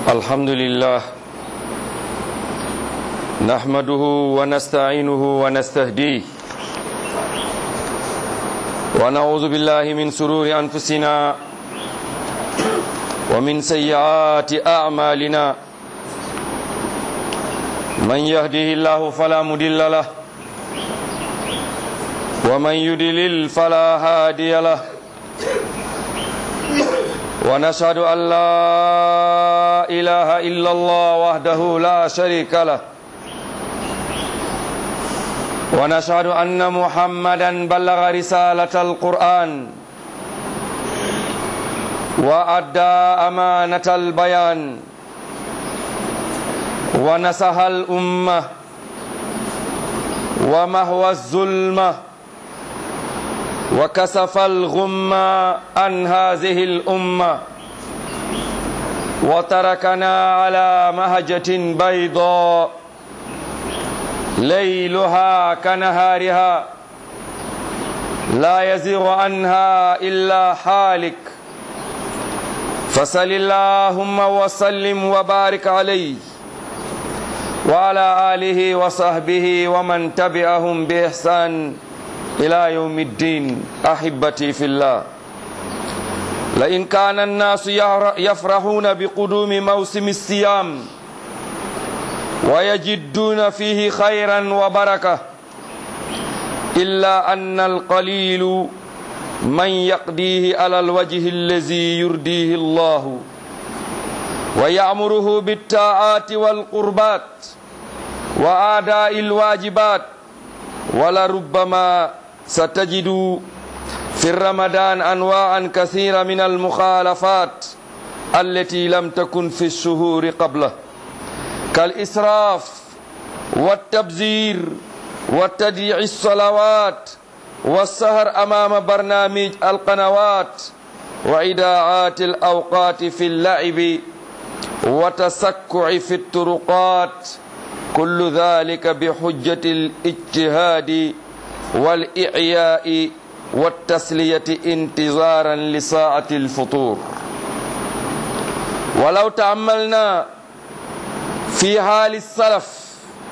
الحمد لله نحمده ونستعينه ونستهديه ونعوذ بالله من سرور أنفسنا ومن سيئات أعمالنا من يهده الله فلا مضل له ومن يضلل فلا هادي له ونشهد أن لا إله إلا الله وحده لا شريك له ونشهد أن محمدا بلغ رسالة القرآن وأدى أمانة البيان ونصح الأمة ومهوى الظلمة وكسف الغمة عن هذه الأمة وتركنا على مهجة بيضاء ليلها كنهارها لا يزيغ عنها إلا حالك فصل اللهم وسلم وبارك عليه وعلى آله وصحبه ومن تبعهم بإحسان إلى يوم الدين أحبتي في الله لئن كان الناس يفرحون بقدوم موسم الصيام ويجدون فيه خيرا وبركة إلا أن القليل من يقضيه على الوجه الذي يرديه الله ويأمره بالطاعات والقربات وآداء الواجبات ولربما ستجد في رمضان أنواعا كثيرة من المخالفات التي لم تكن في الشهور قبله كالإسراف والتبذير وتضييع الصلوات والسهر أمام برنامج القنوات وإداعات الأوقات في اللعب وتسكع في الطرقات كل ذلك بحجة الاجتهاد والإعياء والتسلية انتظارا لساعة الفطور ولو تأملنا في حال السلف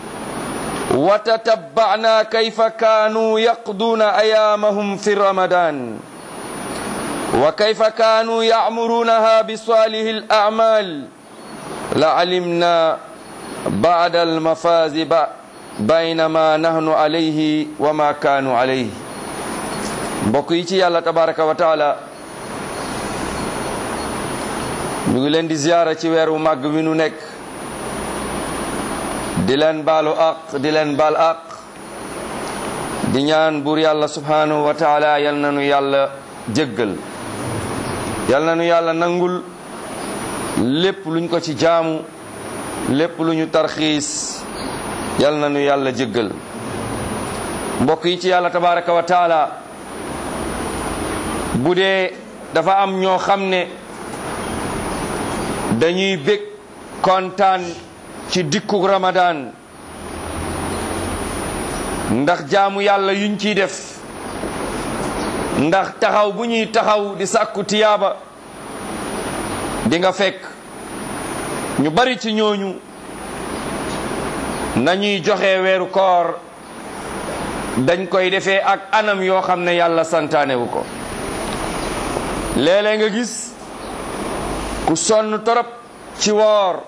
وتتبعنا كيف كانوا يقضون أيامهم في رمضان وكيف كانوا يعمرونها بصالح الأعمال لعلمنا بعد المفاز بين ما نحن عليه وما كانوا عليه mbokk yi ci yàlla tabaraka wa taala ñu ngi leen di ziyaara ci weer wu màgg wi nu nekk di leen baalu aq di leen baal aq di ñaan buur yàlla subhanahu wa taala yal na nu yàlla jéggal yal na nu yàlla nangul lépp luñ ko ci jaamu lépp lu ñu tarxiis yal na nu yàlla jéggal mbokk yi ci yàlla tabaraka wa taala bu dee dafa am ñoo xam ne dañuy bég kontaan ci dikkuk ramadan ndax jaamu yàlla yuñ ciy def ndax taxaw bu ñuy taxaw di sàkku tiyaaba di nga fekk ñu bari ci ñooñu nañuy joxe weeru koor dañ koy defee ak anam yoo xam ne yàlla santaanewu ko léeg-léeg nga gis ku sonn torop ci woor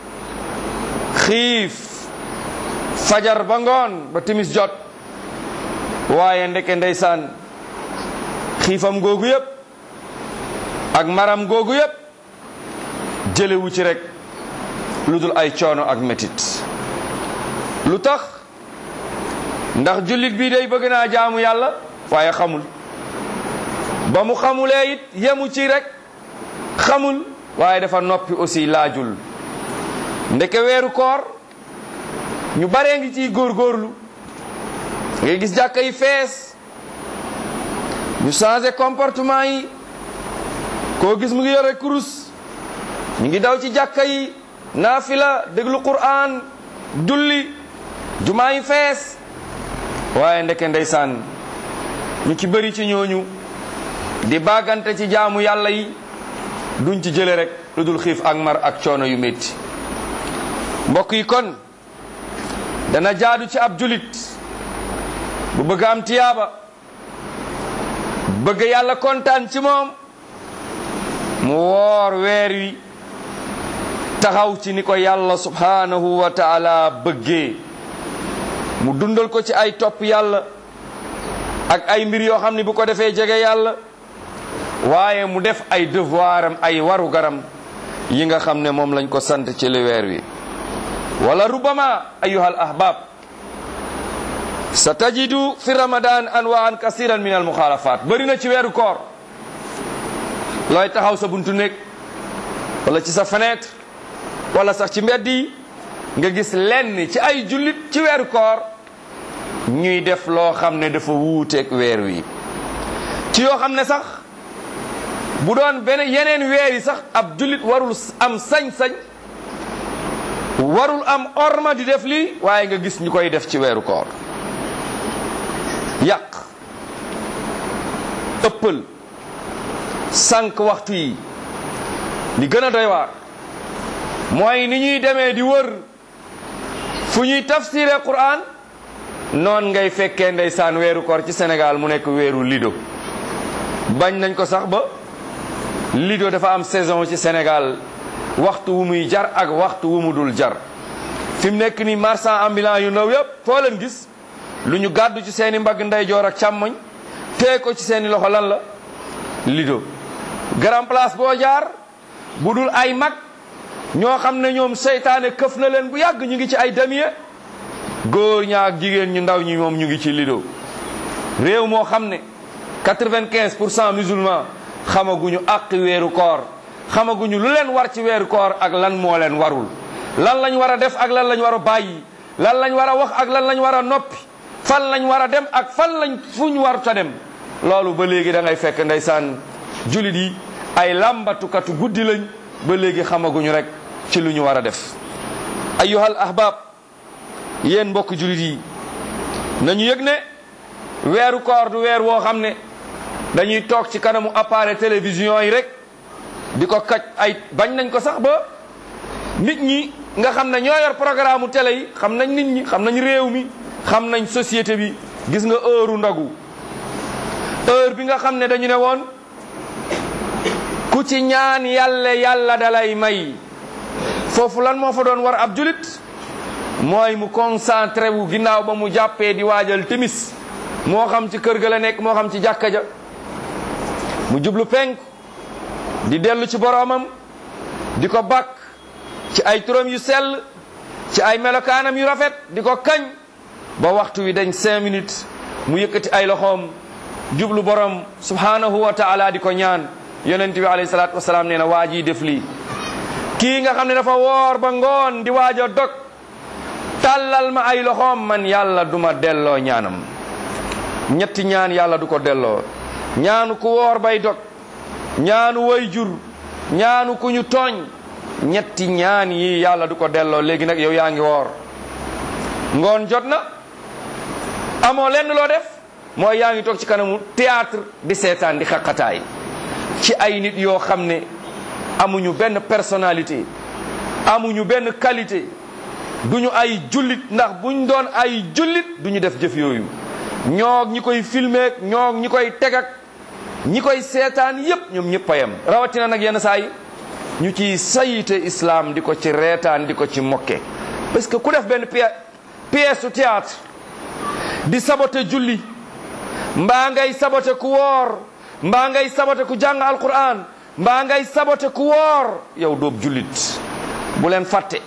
xiif fajar ba ngoon ba timis jot waaye ndeke ndeysaan xiifam googu yépp ak maram googu yépp jëlewu ci rek lu dul ay coono ak metit lu tax ndax jullit bi day bëgg naa jaamu yàlla waaye xamul ba mu xamulee it yemu ci rek xamul waaye dafa noppi aussi laajul ndeke weeru koor ñu baree ngi ciy góorgóorlu ngay gis jàkka yi fees ñu changé comportement yi koo gis mu ngi yore kurus ñu ngi daw ci jàkka yi naafila déglu Qur'an julli jumaa yi fees waaye ndeke ndeysaan ñu ci bëri ci ñooñu di bàggante ci jaamu yàlla yi duñ ci jële rek lu dul xiif ak mar ak coono yu métti mbokk yi kon dana jaadu ci ab julit bu bëgg am tiyaaba bëgg yàlla kontaan ci moom mu woor weer wi taxaw ci ni ko yàlla subhanahu wa taala bëggee mu dundal ko ci ay topp yàlla ak ay mbir yoo xam ne bu ko defee jege yàlla waaye mu def ay devoiram ay waru garam yi nga xam ne moom lañ ko sant ci li weer wi wala rubama ayuha al ahbab sa tajidu fi ramadan anwaan kasiran min al muxaalafat bëri na ci weeru koor looy taxaw sa buntu néeg wala ci sa fenêtre wala sax ci mbedd yi nga gis lenn ci ay jullit ci weeru koor ñuy def loo xam ne dafa wuuteeg weer wi ci yoo xam ne sax bu doon benn yeneen weer yi sax ab jullit warul am sañ-sañ warul am orma di def lii waaye nga gis ñu koy def ci weeru koor yàq ëppal sànq waxtu yi li gën a doy waar mooy ni ñuy demee di wër fu ñuy tafsiree Qur'an noon ngay fekkee ndeysaan weeru koor ci Sénégal mu nekk weeru lido bañ nañ ko sax ba lido dafa am saison ci Sénégal waxtu wu muy jar ak waxtu wu mu dul jar fi mu nekk ni marchand ambulant yu ndaw yëpp foo leen gis lu ñu gàddu ci seeni mbagg ndeyjoor ak càmmoñ tee ko ci seeni loxo lan la lido grand place boo jaar bu dul ay mag ñoo xam ne ñoom seytaane këf na leen bu yàgg ñu ngi ci ay damier góor ñaa ak jigéen ñu ndaw ñi moom ñu ngi ci lido réew moo xam ne quatre-vingt-quinze pour cent musulman xamaguñu àq weeru koor xamaguñu lu leen war ci weeru koor ak lan moo leen warul lan lañ war a def ak lan lañ war a bàyyi lan lañ war a wax ak lan lañ war a noppi fan lañ war a dem ak fan lañ fu ñu war ta dem loolu ba léegi da ngay fekk ndeysaan julit yi ay làmbatukatu guddi lañ ba léegi xamaguñu rek ci lu ñu war a def ayyuhal ahbab yéen mbokk julit yi nañu yëg ne weeru koor du weer woo xam ne dañuy toog ci kanamu appareil télévision yi rek di ko kaj ay bañ nañ ko sax ba nit ñi nga xam ne ñoo yor programme télé yi xam nañ nit ñi xam nañ réew mi xam nañ société bi gis nga heure ndogu heure bi nga xam ne dañu ne woon ku ci ñaan yàlla yàlla dalay may foofu lan moo fa doon war ab julit mooy mu concentré wu ginnaaw ba mu jàppee di waajal timis moo xam ci kër ga la nekk moo xam ci jàkka ja mu jublu penk di dellu ci boroomam di ko bakk ci ay turam yu sell ci ay melokaanam yu rafet di ko kañ ba waxtu wi dañ cinq minutes mu yëkkati ay loxoom jublu borom subhanahu wa taala di ko ñaan yonent bi alayhi salaatu wasalaam nee na waa ji def lii kii nga xam ne dafa woor ba ngoon di waaj a dog tàllal ma ay loxoom man yàlla duma delloo ñaanam ñetti ñaan yàlla du ko delloo ñaanu ku woor bay dog ñaanu way jur ñaanu ku ñu tooñ ñetti ñaan yi yàlla du ko delloo léegi nag yow yaa ngi woor ngoon jot na amoo lenn loo def mooy yaa ngi toog ci kanamu théâtre di seetaan di xaqataay ci ay nit yoo xam ne amuñu benn personnalité amuñu benn qualité duñu ay jullit ndax buñ doon ay jullit duñu def jëf yooyu ñoog ñi koy filmer ñoog ñi koy tegak ñi koy seetaan yépp ñoom ñëpp a yem rawatina nag yenn saa yi ñu ciy sayite islam di ko ci reetaan di ko ci mokke parce que ku def benn pièce su théâtre di sabote julli mbaa ngay sabote ku woor mbaa ngay sabote ku jàng alquran mbaa ngay sabote ku woor yow doob jullit bu leen fàtte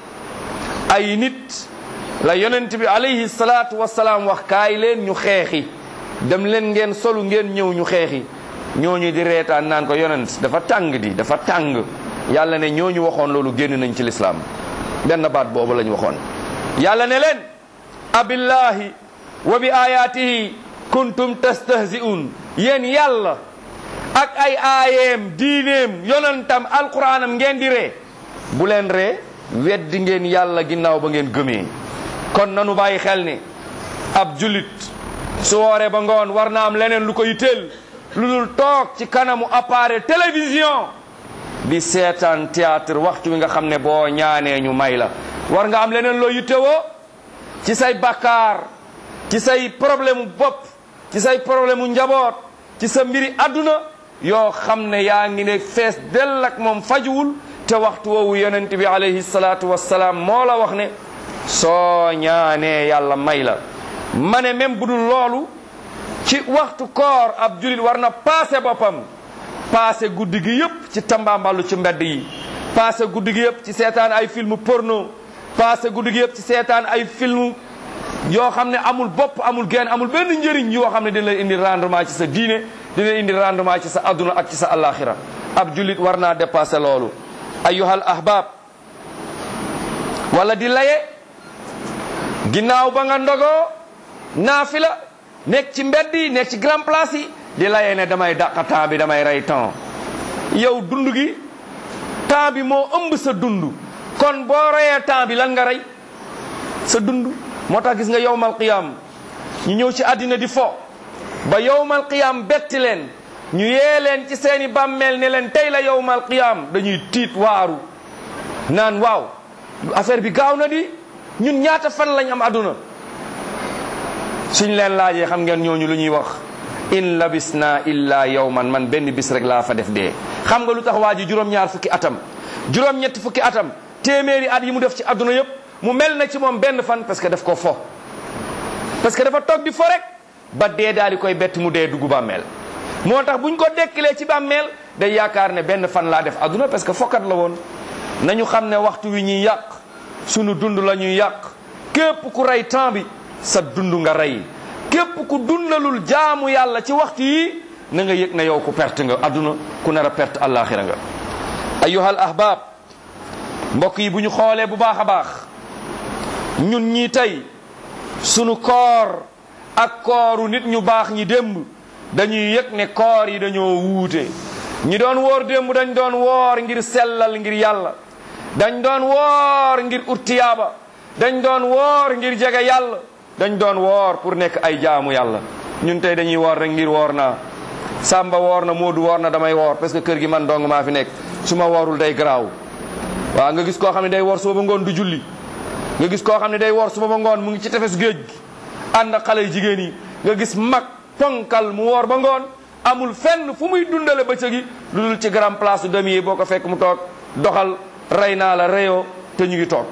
ay nit la yonent bi alayhi salaatu wasalaam wax kaay leen ñu xeexi dem leen ngeen solu ngeen ñëw ñu xeexi ñooñu di reetaan naan ko yonent dafa tàng di dafa tàng yàlla ne ñooñu waxoon loolu génn nañ ci lislaam benn baat boobu lañ waxoon yàlla ne leen abillahi wa bi ayatihi kuntum tastahzi'un yéen yàlla ak ay aayeem diineem yonentam alquranam ngeen di ree bu leen ree weddi ngeen yàlla ginnaaw ba ngeen gëmee kon nanu bàyyi xel ne ab jullit su wooree ba ngoon war na am leneen lu ko yitteel lu dul toog ci kanamu appareil télévision di seetaan théâtre waxtu wi nga xam ne boo ñaanee ñu may la war nga am leneen loo yittewoo ci say bakkaar ci say problème mu bopp ci say problème mu njaboot ci sa mbiri àdduna yoo xam ne yaa ngi ne fees dell ak moom fajuwul te waxtu woowu yonent bi alayhi salaatu wassalaam moo la wax ne soo ñaanee yàlla may la ma ne même bu dul loolu ci waxtu koor ab julit war na paase boppam paase guddi gi yëpp ci tambaambalu ci mbedd yi paase guddi gi yëpp ci seetaan ay film porno paase guddi gi yëpp ci seetaan ay film yoo xam ne amul bopp amul genn amul benn njëriñ yoo xam ne dina la indi rendement ci sa diine dina indi rendement ci sa adduna ak ci sa alaxira ab julit war naa dépasser loolu ayyuhal ahbab wala di laye ginnaaw ba nga ndogoo naafila nekk ci mbedd yi nekk ci grand place yi di laye ne damay dàq temps bi damay rey temps yow dund gi temps bi moo ëmb sa dund kon boo reyee temps bi lan nga rey sa dund moo tax gis nga yowmal qiyam ñu ñëw ci àddina di fo ba yowmal qiyam betti leen ñu yee leen ci seeni bàmmeel ne leen tey la yowmal qiyam dañuy tiit waaru naan waaw affaire bi gaaw na di ñun ñaata fan lañ am àdduna suñ leen laajee xam ngeen ñooñu lu ñuy wax in labisna illa yawman man benn bis rek laa fa def dee xam nga lu tax waa ji juróom-ñaar fukki atam juróom-ñetti fukki atam téeméeri at yi mu def ci àdduna yépp mu mel na ci moom benn fan parce que daf ko fo parce que dafa toog di fo rek ba dee daal di koy bett mu dee dugg bàmmeel moo tax buñ ko dekkilee ci bàmmeel day yaakaar ne benn fan laa def àdduna parce que fokkat la woon nañu xam ne waxtu wi ñuy yàq sunu dund la ñuy yàq képp ku rey temps bi sa dund nga rey képp ku dundalul jaamu yàlla ci waxtu yi na nga yëg ne yow ku perte nga àdduna ku nar a perte àllaaxira nga ayyuhal ahbab mbokk yi bu ñu xoolee bu baax a baax ñun ñii tey sunu koor ak kooru nit ñu baax ñi démb dañuy yëg ne koor yi dañoo wuute ñi doon woor démb dañ doon woor ngir sellal ngir yàlla dañ doon woor ngir urtiyaaba dañ doon woor ngir jege yàlla dañ doon woor pour nekk ay jaamu yàlla ñun tey dañuy woor rek ngir woor naa Samba woor na Moodu woor na damay woor parce que kër gi man dong maa fi nekk su ma woorul day garaaw waaw nga gis koo xam ne day woor suba ba ngoon du julli nga gis koo xam ne day woor suba ba ngoon mu ngi ci tefes géej gi ànd ak xale yu jigéen yi nga gis mag ponkal mu woor ba ngoon amul fenn fu muy dundale bëccëg gi lu dul ci grand place su demi yi boo ko fekk mu toog doxal rey naa la reyoo te ñu ngi toog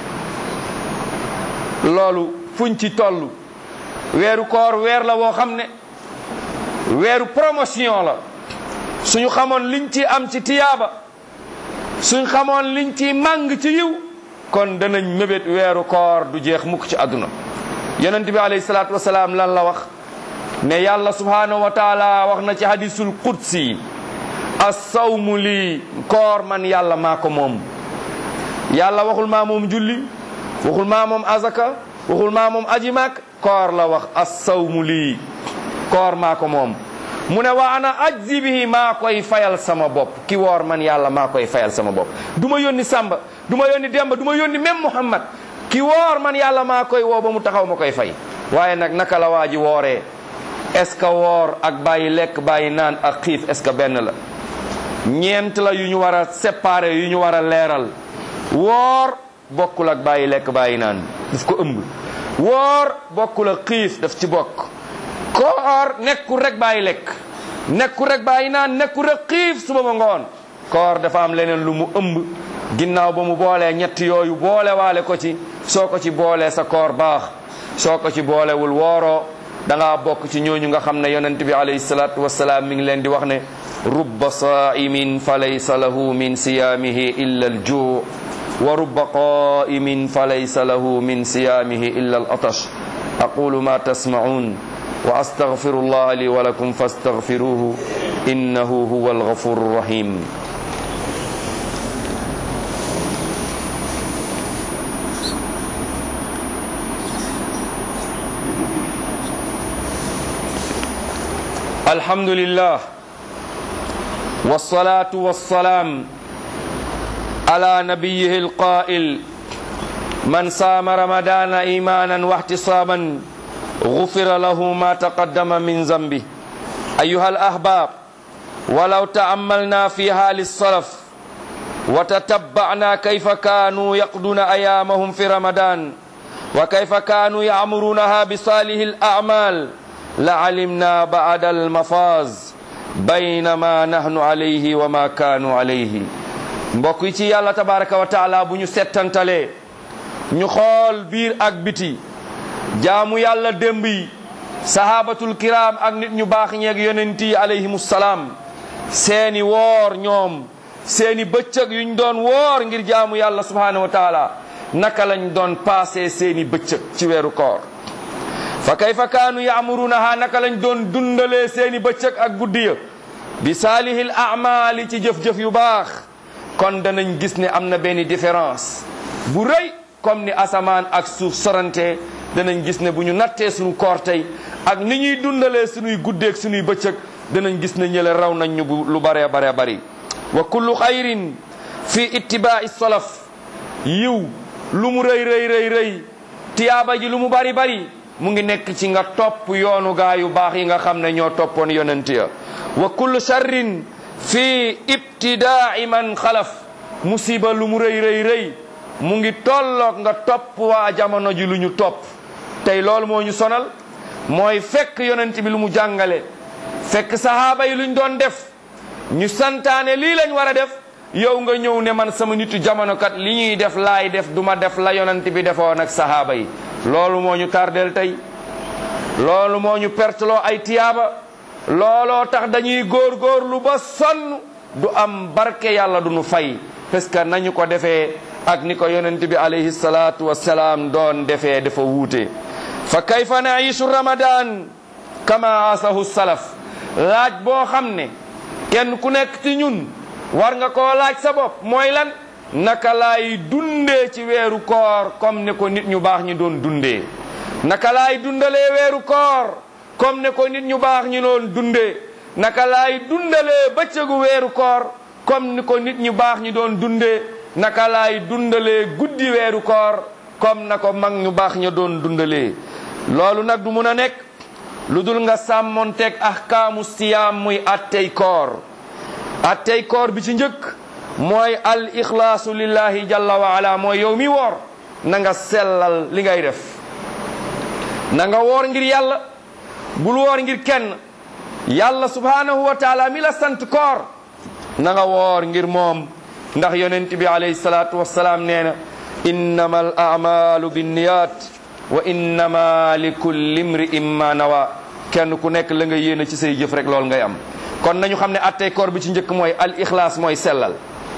loolu fuñ ci toll weeru koor weer la woo xam ne weeru promotion la suñu xamoon liñ ci am ci tiyaaba suñ xamoon liñ ci màng ci yiw kon danañ mébét weeru koor du jeex mukk ci àdduna yonent bi alayhi salaatu wasalaam lan la wax ne yàlla subhanahu wa taala wax na ci hadisul qudsi as-sawmu lii koor man yàlla maa ko moom yàlla waxul maa moom julli waxul maa moom azaka waxul maa moom aji maak koor la wax as-sawmu lii koor maa ko moom mu ne wa ana ajzi bihi maa koy fayal sama bopp ki woor man yàlla maa koy fayal sama bopp du ma yónni Samba du ma yónni Demba du ma yónni même Muhammad ki woor man yàlla maa koy woo ba mu taxaw ma koy fay waaye nag naka la waa ji wooree est-ce que woor ak bàyyi lekk bàyyi naan ak xiif est-ce que benn la ñeent la yu ñu war a séparer yu ñu war a leeral woor bokkul ak bàyyi lekk bàyyi naan daf ko ëmb woor bokkul ak xiif daf ci bokk koor nekkul rek bàyyi lekk nekkul rek bàyyi naan nekkul rek xiif suba ba ngoon koor dafa am leneen lu mu ëmb ginnaaw ba mu boolee ñett yooyu boole waale ko ci soo ko ci boolee sa koor baax soo ko ci boolewul wooroo da ngaa bokk ci ñooñu nga xam ne yonent bi alayhi salaatu wasalaam mi ngi leen di wax ne rubba saa'imin fa laysa lahu min siyaamihi illa al juu wa rubba qaa'imin fa laysa lahu min siyaamihi illa al atash aqulu ma tasma'un wa astaghfirullah li wa lakum fastaghfiruhu innahu huwa al ghafurur rahim الحمد لله والصلاة والسلام على نبيه القائل من صام رمضان إيمانا واحتسابا غفر له ما تقدم من ذنبه أيها الأحباب ولو تأملنا في حال السلف wa tatabba'na kayfa kaanu yaqduna ayaamahum fi ramadan wa kayfa kaanu ya'murunaha bi salihi al-a'mal la alimna ba'da al-mafaz baynama nahnu alayhi wa ma kaanu alayhi mbokk yi ci yàlla tabaraka wa taala bu ñu settantalee ñu xool biir ak biti jaamu yàlla démb yi sahabatul kiram ak nit ñu baax ñeeg yonent yi alayhimu salaam seeni woor ñoom seeni bëccëg yuñ doon woor ngir jaamu yàlla subhanahu wa taala naka lañ doon passé seeni bëccëg ci weeru koor fa kayfa kaanu yaamurunaha naka lañ doon dundalee seeni bëccëg ak guddi ya bi saalihil amali ci jëf-jëf yu baax kon danañ gis ne am na benn différence bu rëy comme ni asamaan ak suuf sorante danañ gis ne bu ñu nattee suñu koor tey ak ni ñuy dundalee suñuy guddeeg suñuy bëccëg danañ gis ne ñële raw nañ ñu bu lu bare bare bari wa kullu xayrin fi ittibaai salaf yiw lu mu rëy rëy rëy rëy tiyaaba ji lu mu bari bari mu ngi nekk ci nga topp yoonu gaa yu baax yi nga xam ne ñoo toppoon yonent ya wa kullu sharrin fi ibtidaai man xalaf musiba lu mu rëy rëy rëy mu ngi tolloog nga topp waa jamono ji lu ñu topp tey loolu moo ñu sonal mooy fekk yonent bi lu mu jàngale fekk sahaaba yi luñ doon def ñu santaane lii lañ war a def yow nga ñëw ne man sama nitu jamono kat li ñuy def laay def duma def la yonent bi defoon ak sahaaba yi loolu moo ñu tardeel tey loolu moo ñu perteloo ay tiyaaba looloo tax dañuy góor-góorlu ba sonn du am barke yàlla du nu fay parce que nañu ko defee ak ni ko yonent bi alayhi salaatu wassalaam doon defee dafa wuute fa kayfa naishu ramadan kama asahu salaf laaj boo xam ne kenn ku nekk ci ñun war nga koo laaj sa bopp mooy lan naka laay dundee ci weeru koor comme ne ko nit ñu baax ñi doon dundee naka laay dundalee weeru koor comme ne ko nit ñu baax ñi doon dundee naka laay dundalee bëccëgu weeru koor comme ni ko nit ñu baax ñi doon dundee naka laay dundalee guddi weeru koor comme na ko mag ñu baax ña doon dundalee loolu nag du mun a nekk lu dul nga sàmmonteeg ahkaamu siyaam muy attey koor attey koor bi ci njëkk mooy al ixlaasu lillahi jalla wa ala mooy yow mi woor na nga sellal li ngay def na nga woor ngir yàlla bul woor ngir kenn yàlla subhanahu wa taala mi la sant koor na nga woor ngir moom ndax yonent bi alayhi salaatu wassalaam nee na innama al amalu binniyat wa innama li kulli imri'in ma nawa kenn ku nekk la nga yéene ci say jëf rek loolu ngay am kon nañu xam ne attey koor bi ci njëkk mooy al ixlaas mooy sellal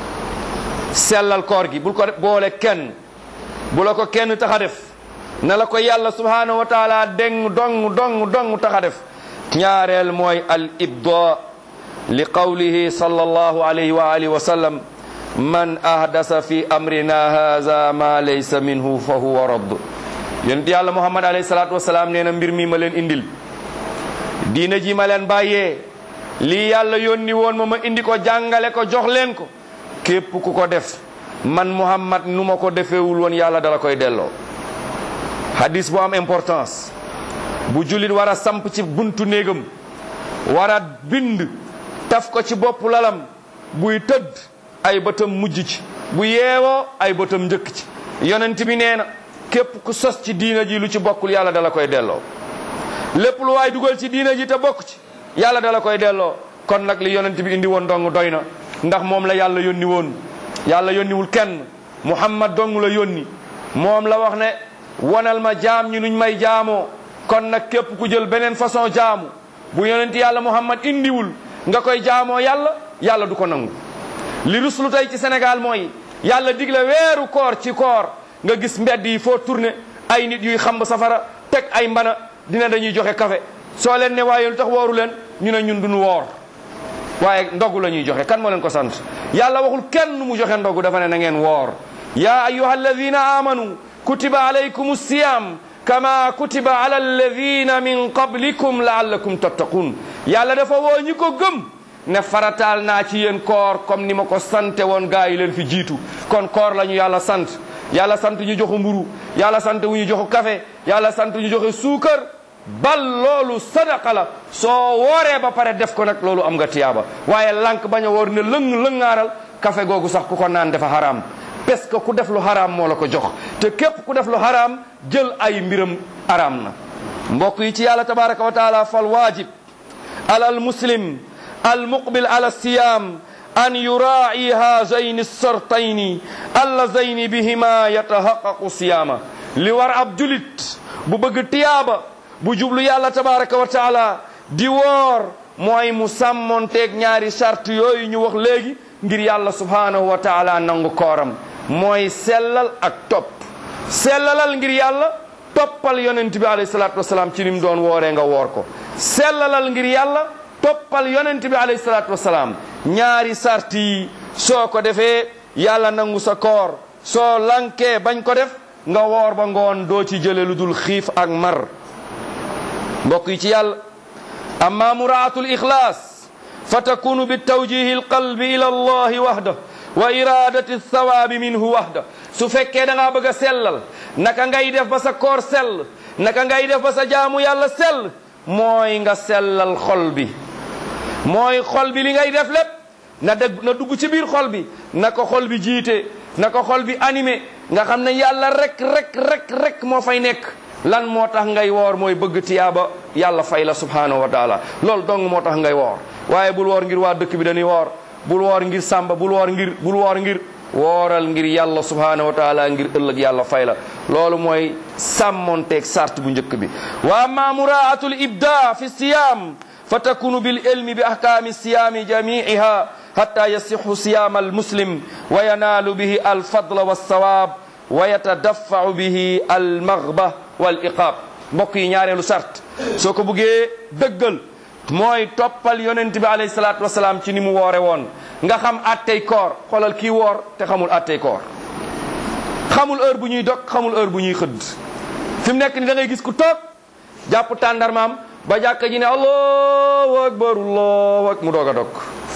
sellal koor gi bul ko boole kenn bu la ko kenn tax a def na la ko yàlla subhanahu wa taala deng dong dong dong tax a def ñaareel mooy al ibda li qawlihi sallallahu alayhi wa alihi wa sallam man ahdasa fi amrina haza ma laysa minhu fa huwa radd yonent yàlla muhammad alayhi salatu wasalaam nee na mbir mi ma leen indil diina ji ma leen bàyyee lii yàlla yónni woon ma ma indi ko jàngale ko jox leen ko képp ku ko def man muhammad nu ma ko defeewul woon yàlla dala koy delloo hadis bu am importance bu jullit war a samp ci buntu néegam war a bind taf ko ci bopp lalam buy tëdd ay bëtam mujj ci bu yeewoo ay bëtam njëkk ci yonent bi nee na képp ku sos ci diina ji lu ci bokkul yàlla dala koy delloo lépp lu waay dugal ci diina ji te bokk ci yàlla dala koy delloo kon nag li yonent bi indi woon dong doy na ndax moom la yàlla yónni woon yàlla yónniwul kenn muhammad dong la yónni moom la wax ne wonal ma jaam ñi nuñ may jaamoo kon nag képp ku jël beneen façon jaamu bu yonent yàlla muhammad indiwul nga koy jaamoo yàlla yàlla du ko nangu li ruslu tey ci Sénégal mooy yàlla digle weeru koor ci koor nga gis mbedd yi foo tourné ay nit yuy xamb safara teg ay mbana dina dañuy joxe café soo leen ne waaye lu tax wooru leen ñu ne ñun duñu woor waaye ndogu la ñuy joxe kan moo leen ko sant yàlla waxul kenn mu joxe ndogu dafa ne na ngeen woor ya ayuha alladina amanu kutiba alaykum siyam kama kutiba ala alladina min qablikum laallakum tattaqun yàlla dafa woo ñi ko gëm ne farataal naa ci yéen koor comme ni ma ko sante woon gaa yi leen fi jiitu kon koor la ñu yàlla sant yàlla sant ñu joxu mburu yàlla sant wu ñu joxu café yàlla sant ñu joxe suukar bal loolu sadaqa la soo wooree ba pare def ko nag loolu am nga tiyaaba waaye lank bañ a woor ne lëng lëngaaral café googu sax ku ko naan dafa haram parce que ku def lu haram moo la ko jox te képp ku def lu haram jël ay mbiram haram na mbokk yi ci yàlla tabaraka wa taala fal waajib ala al muslim al muqbil ala siyam an yuraa'i haazayni as-sartayni allazayni bihima yatahaqqaqu siyaama li war ab julit bu bëgg tiyaaba bu jublu yàlla tabaraka wa taala di woor mooy mu sàmmonteeg ñaari charte yooyu ñu wax léegi ngir yàlla subhaanahu wa taala nangu kooram mooy sellal ak topp sellalal ngir yàlla toppal yonent bi alayhi salaatu wasalaam ci ni mu doon wooree nga woor ko sellalal ngir yàlla toppal yonent bi alayhi salaatu wasalaam ñaari sart yi soo ko defee yàlla nangu sa koor soo lankee bañ ko def nga woor ba ngoon doo ci jële lu dul xiif ak mar mbokk yi ci yàlla amma muraatul ixlaas fa takunu bi tawjihi alqalbi ila allahi wahda wa iradati thawaabi minhu wahda su fekkee da ngaa bëgg a sellal naka ngay def ba sa koor sell naka ngay def ba sa jaamu yàlla sell mooy nga sellal xol bi mooy xol bi li ngay def lépp na dëgg na dugg ci biir xol bi na ko xol bi jiite na ko xol bi animé nga xam ne yàlla rek rek rek rek moo fay nekk lan moo tax ngay woor mooy bëgg tiyaaba yàlla fay la subhanahu wa taala loolu dong moo tax ngay woor waaye bul woor ngir waa dëkk bi dañuy woor bul woor ngir sàmba bul woor ngir bul woor ngir wooral ngir yàlla subhanahu wa taala ngir ëllëg yàlla fay la loolu mooy sàmmonteeg sart bu njëkk bi wa amma muraatul ibda fi siyam fa takunu bil ilmi bi ahkami siyami jamiiha hatta yasixu siyam al muslim wa yanaalu bihi al fadla wa sawab wa yatadaffau bihi al maghba wal iqaab mbokk yi ñaareelu sart soo ko buggee dëggal mooy toppal yonent bi alayhi salaatu wasalaam ci ni mu woore woon nga xam attey koor xoolal kii woor te xamul attey koor xamul heure bu ñuy dog xamul heure bu ñuy xëdd fi mu nekk ni da ngay gis ku toog jàpp tàndarmaam ba jàkka ji ne allahu akbar allahu akbar mu doog a dog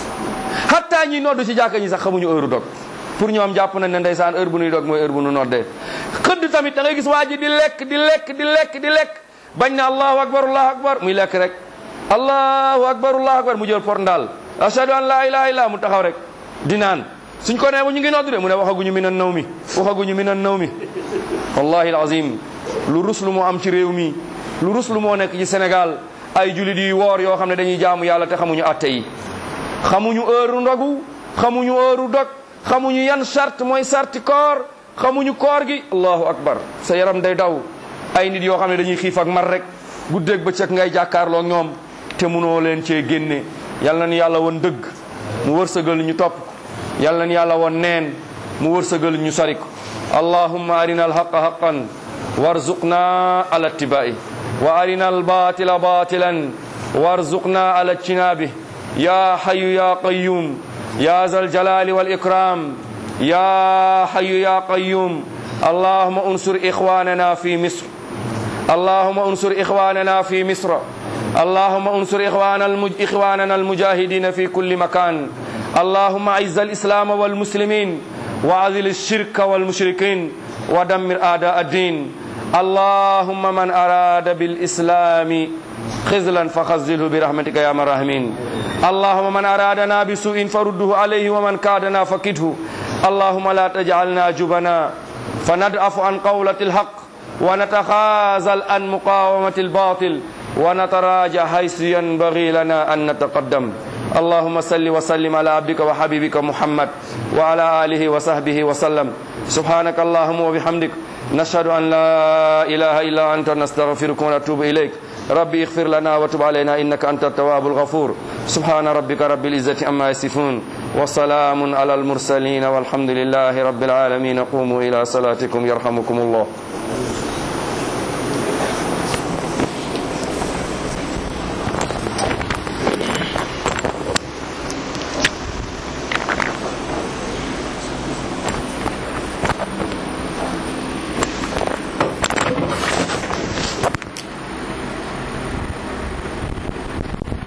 hatta ñi noddu ci jàkka ñi sax xamuñu heure dog pour ñoom jàpp nañ ne ndeysaan heure bu nuy dog mooy heure bu nu noddee xëdd tamit da ngay gis waa ji di lekk di lekk di lekk di lekk bañ ne allahu akbar allahu akbar muy lekk rek allahu akbar allahu akbar mu jël por ndaal ashhadu an la ilaha illa mu taxaw rek di naan suñ ko nee mu ñu ngi noddu de mu ne waxaguñu minan naw mi waxaguñu minan naw mi wallahi alazim lu ruslu moo am ci réew mi lu ruslu moo nekk ci Sénégal ay julit yi woor yoo xam ne dañuy jaamu yàlla te xamuñu atte yi xamuñu heure ndogu xamuñu heure dog xamuñu yan charte mooy sarti koor xamuñu koor gi allahu akbar sa yaram day daw ay nit yoo xam ne dañuy xiif ak mar rek guddeeg bëccëg ngay jàkkaarloo ñoom te munoo leen cee génne yal na ni yàlla woon dëgg mu wërsëgal ñu topp ko yal na ni yàlla woon neen mu wërsëgal ñu sori ko allahumma arina alhaqa haqan warzuqna ala ittibai wa arina albatila batilan warzuqna ala ijtinabi ya hayu ya qayyum ya zal jalali wal ikram ya hayu ya qayyum allahumma unsur ikhwanana fi misr اللهم انصر إخواننا في مصر اللهم انصر إخوان المج... إخواننا المجاهدين في كل مكان اللهم أعز الإسلام والمسلمين وعذل الشرك والمشركين ودمر أعداء الدين اللهم من أراد بالإسلام خزلا فخزله برحمتك يا من الراحمين اللهم من أرادنا بسوء فرده عليه ومن كادنا فكده اللهم لا تجعلنا جبنا فندعف عن قولة الحق ونتخاذل عن مقاومة الباطل ونتراجع حيث ينبغي لنا أن نتقدم اللهم صل وسلم على عبدك وحبيبك محمد وعلى آله وصحبه وسلم سبحانك اللهم وبحمدك نشهد أن لا إله إلا أنت نستغفرك ونتوب إليك ربي اغفر لنا وتب علينا إنك أنت التواب الغفور سبحان ربك رب العزة أما يصفون وسلام على المرسلين والحمد لله رب العالمين قوموا إلى صلاتكم يرحمكم الله